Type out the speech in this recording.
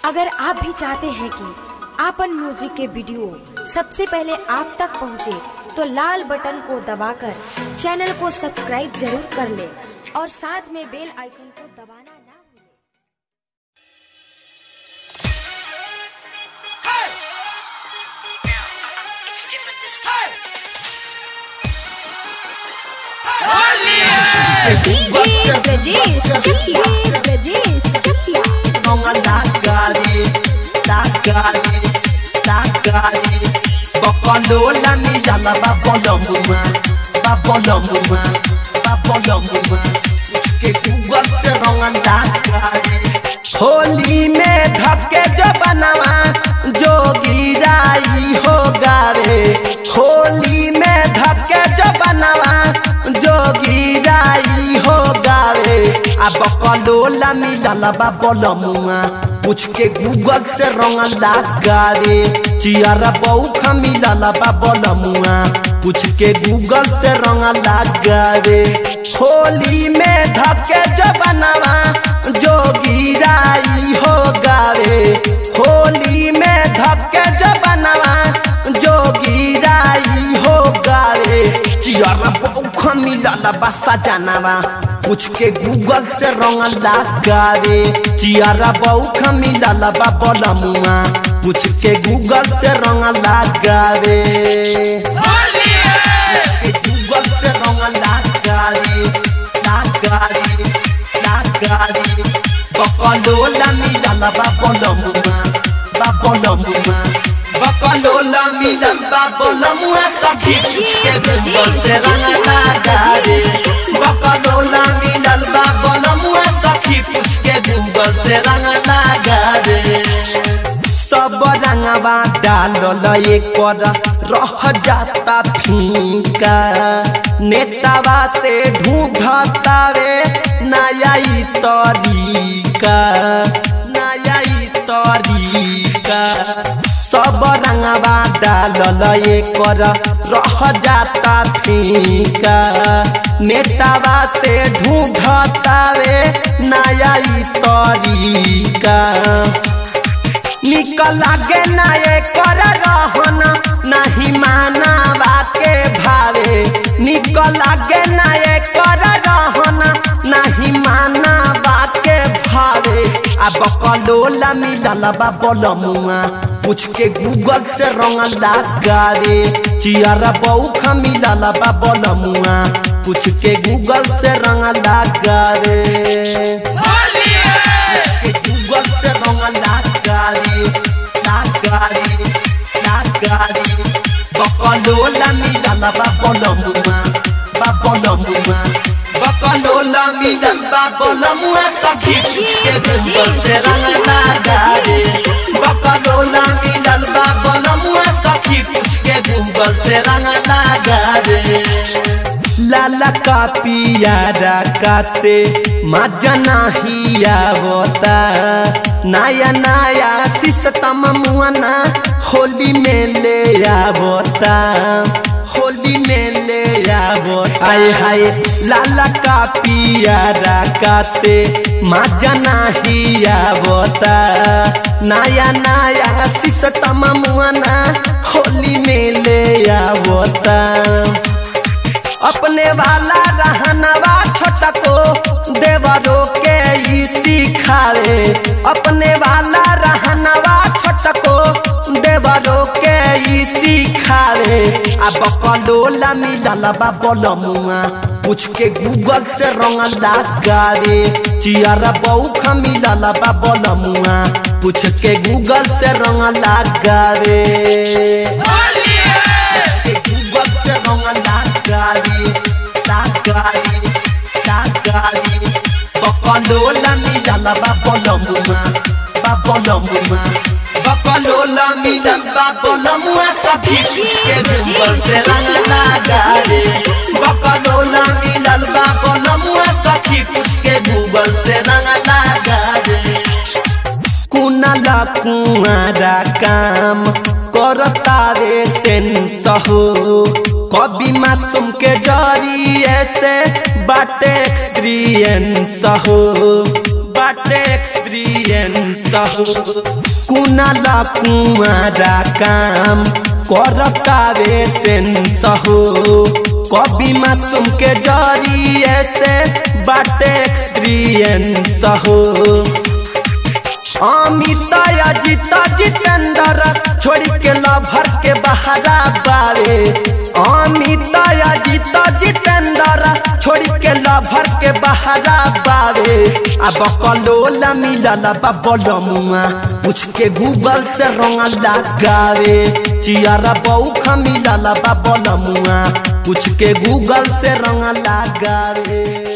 अगर आप भी चाहते हैं कि आपन म्यूजिक के वीडियो सबसे पहले आप तक पहुंचे, तो लाल बटन को दबाकर चैनल को सब्सक्राइब जरूर कर ले और साथ में बेल आइकन को दबाना ना भूलें। It's different this time. Mga lagari, lagari, lagari Bokolola milala babolomuma, babolomuma, babolomuma के गूगल से रंगन लगारी होली में धक्के जो बनवा जोगी जाई हो गावे होली में धक्के जो बनवा जोगी जाई हो गावे अब कलोला मिलल बा बोलमुआ पूछ के गूगल से रंग लगावे चियारा बौख मिलल बा बोलमुआ पूछ के गूगल से रंग लगावे होली में धक्के जो बनवा जोगी जाई हो गावे होली में धक्के जो बनवा जोगी जाई हो गावे चियारा बौख मिलल बसा जानवा पूछ के गूगल से रंग लगावे चियारा बौख मिलल बा बोलमुआ पूछ के गूगल से रंग लगावे के गूगल से रंग लगावे लगावे लगावे बकलोला मिलल बा बोलमुआ बा बोलमुआ बकलोला मिलल बा बोलमुआ सखी पूछ के गूगल से रंग लगावे बकलोला मिलल बा बोलमुआ सखी पूछ के गूगल से रंग लगावे सब रंगवा डालल एकर रह जाता फीका नेतावा से ढूंढतावे नया ई तरीका नया ई तरीका सब रंगवा डालल एकर रह जाता फीका नेतावा से ढूंढतावे नया ई तरीका निकल लागे ना ये कर रहन नहीं मानवा के भावे निकल लागे ना ये कर रहन नहीं मानवा के भावे अब कलोला मिलल बा बोलमुआ पूछ के गूगल से रंग लगावे चियारा बौख मिलल बा बोलमुआ पूछ के गूगल से रंग लगावे के गूगल से रंग लगारी लगारी लगारी बकलोला मिलल बा बोलमुआ बा बोलमुआ बकलोला मिलल बा बोलमुआ सखी के गूगल से रंग लगारी बकलोला मिलल बा बोलमुआ सखी के गूगल से रंग लगारी लाला का पियारा का से मजना ही आवता नया नया सिस्टम मुआना होली में ले आवता होली में ले आवता आय हाय लाला का पियारा का से मजना ही आवता नया नया सिस्टम मुआना होली में ले आवता अपने वाला रहनवा छोटको देवरो के ई सिखावे अपने वाला रहनवा छोटको देवरो के ई सिखावे अब कलोला मिलल बा बोलमुआ पूछ के गूगल से रंग लगावे चियारा बौख मिलल बा बोलमुआ पूछ के गूगल से रंग लगावे के गूगल से रंग लगावे लगावे लगावे बकलोला मिलल बा बोलमुआ बा बोलमुआ बकलोला मिलल बा बोलमुआ सखी के गूगल से रंग लगावे बकलोला मिलल बा बोलमुआ सखी पूछ के गूगल से रंग लगावे कुनाला कुआरा काम करतावे सेंस हो कभी मासूम के जरिए से बाटे एक्सपीरियंस हो बाटे एक्सपीरियंस हो कुनाला कुआरा काम करतावे सेंस हो कभी मासूम के जरिए से बाटे एक्सपीरियंस हो अमित अजित जितेंद्र छोड़ के लभर के बहारा बारे अमित अजित जितेंद्र छोड़ के लभर के बहारा बारे अब कलोल मिलल बबलमुआ पूछ के गूगल से रंग लगावे चियारा बौख मिलल बबलमुआ पूछ के गूगल से रंग लगावे